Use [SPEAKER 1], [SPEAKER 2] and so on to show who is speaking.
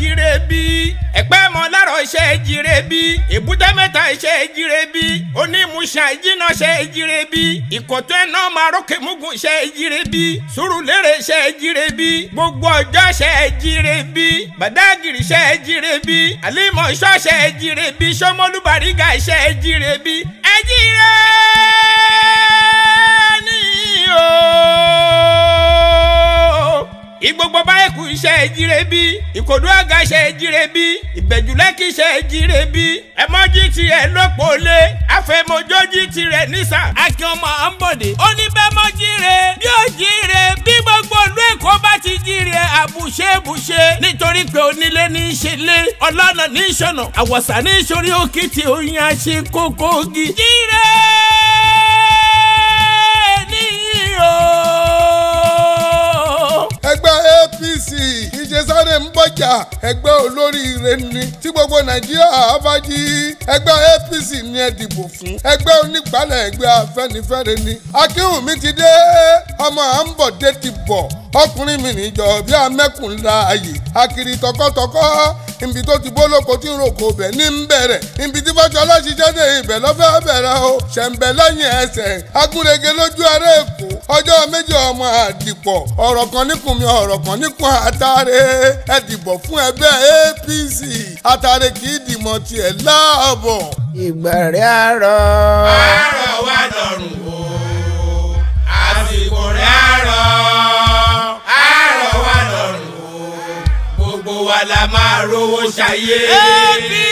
[SPEAKER 1] jíire bí ẹ̀pẹ́ mọ lárọ̀ ṣe jíire bí èbúté mẹ́ta ṣe jíire bí onímùsà ìjìnà ṣe jíire bí ìkọ̀tún ẹ̀ náà máa rókè mugun ṣe jíire bí sùrùlérè ṣe jíire bí gbogbo ọjọ́ ṣe jíire bí bàdágìrì ṣe jíire bí àlímọ̀ṣọ́ ṣe jíire bí sọmọlúbàrígà ṣe jíire bí ẹ jíire ní o ìgbogbo báyìí kù iṣẹ́ jíire bí ìkòdú àga ṣe jíire bí ìbẹ̀jùlẹ́kì ṣe jíire bí ẹ̀mọ́jì tirẹ̀ lọ́pọ̀lé àfẹ̀mọ́jọ́jì tirẹ̀ nísà. akin ọmọ àǹbọ̀dé ó ní bẹ́ẹ̀ mọ́ jíire bí ó jíire bí gbogbo ìlú èkó bá ti jíire àbùṣe bùṣe nítorí pé onílé ní í ṣe lé ọlọ́nà ní í ṣọ̀nà àwọ̀sà ní í ṣorí òkìtì oyin àṣẹ kókó gi. jíire ní o
[SPEAKER 2] ẹgbẹ́ apc ìṣesáré ń bọ̀jà ẹgbẹ́ olóríire ni tí gbogbo nàìjíríà bá jí ẹgbẹ́ apc ni ẹ dìbò fún ẹgbẹ́ onígbàlẹ̀ ẹgbẹ́ afẹ́nifẹ́re ni akínwùmí ti dé ọmọ àǹbọ̀dé ti bọ̀ ọkùnrin mi níjọ bí amẹ́kùn láàyè akiri tọkọtọkọ ibi tó ti bólóko tí ń roko bẹ̀ ní ń bẹ̀rẹ̀ ibi tí fọ́jọ́lá ṣiṣẹ́ dé ibẹ̀ lọ́fẹ́ bẹ̀rẹ̀ o ṣẹ̀ǹbẹ̀ lẹ́yìn ẹsẹ̀ agúnrege lójú ara èkó ọjọ́ méjì ọmọ àdìpọ̀ ọ̀rọ̀ kan níkùn mi ọ̀rọ̀ kan níkùn àtàrẹ ẹ dìbọ̀ fún ẹgbẹ́ apc àtàrẹ kì í dìmọ̀ tiẹ̀ láàbọ̀.
[SPEAKER 3] ìgbà rẹ̀ àárọ̀.
[SPEAKER 1] àárọ̀ wà lọ́rùn o àsìkò rẹ̀ àárọ̀ àárọ̀ wà lọ́rùn o gbogbo wa la máa rówó ṣayé. apc